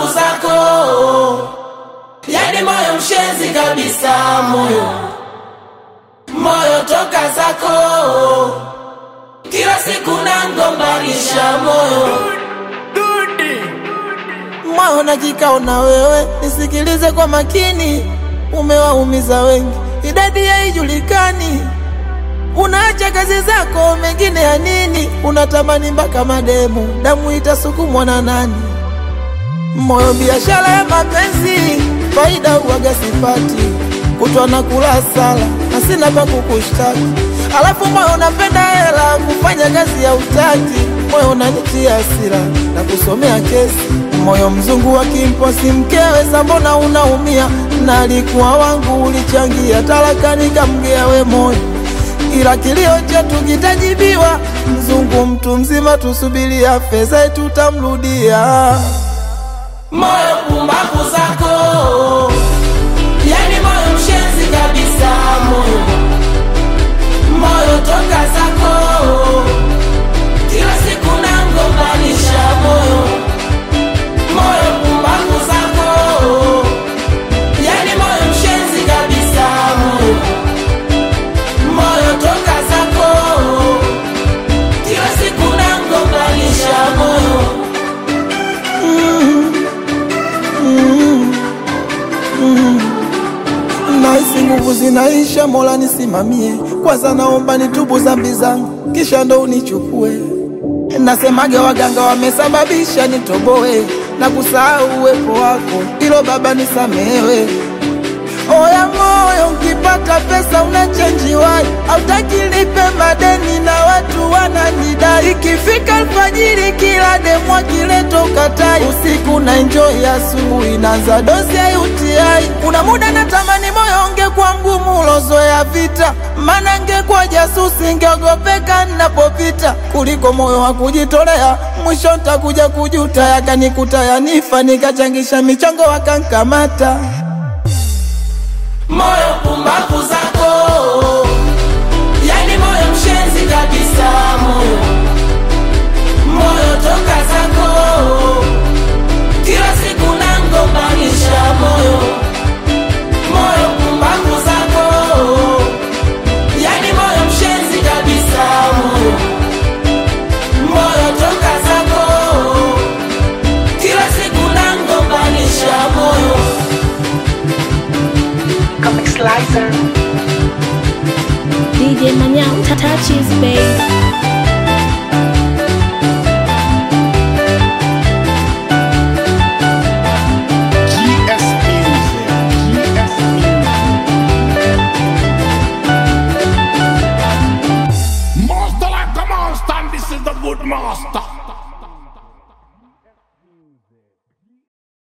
pumbavu zako, yani moyo mshenzi kabisa, moyo moyo toka zako, kila siku nangombanisha moyo moyo na kikao na wewe, nisikilize kwa makini, umewaumiza wengi, idadi haijulikani. Unaacha kazi zako, mengine ya nini? Unatamani mpaka mademu, damu itasukumwa na nani? Moyo biashara ya mapenzi, faida uwaga sipati, kutwa na kula sala na sina pa kukushtaki. Alafu moyo unapenda hela, kufanya kazi ya utaki. Moyo unanitia hasira na kusomea kesi. Moyo mzungu wa kimposi mkewe, mbona unaumia? Na alikuwa wangu, ulichangia talaka, nikamgea we moyo ila kilio chetu kitajibiwa. Mzungu mtu mzima, tusubiria fedha tutamrudia. moyo pumbavu zako, yani moyo mshenzi kabisa, moyo moyo toka zako, kila siku nangombanisha moyo moyo pumbavu zako, yani moyo mshenzi kabisa, moyo moyo toka zako, kila siku nangombanisha moyo Nahisi nguvu zinaisha, Mola nisimamie. Kwanza naomba nitubu dhambi zangu, kisha ndo unichukue. Nasemage waganga wamesababisha nitoboe na kusahau uwepo wako, ilo Baba nisamehewe. Oya moyo, ukipata pesa unachenjiwai, hautaki lipe madeni na watu wananidai. Ikifika alfajiri, kila demu akileto katai, usiku na enjoy, asubuhi naanza dozi ya UTI. Kuna muda natamani moyo ungekuwa mgumu ulozoea vita, maana ngekuwa jasusi, ngeogopeka ninapopita, kuliko moyo wa kujitolea. Mwisho ntakuja kujuta, yakanikuta yanifa, nikachangisha michango wakankamata. moyo pumbavu zako, yani moyo mshenzi kabisa, moyo moyo toka zako, kila siku nangombanisha moyo moyo pumbavu zako, yani moyo mshenzi kabisa, moyo moyo toka zako, kila siku nangombanisha moyo Comic Slicer. DJ Manyao, touches, baby.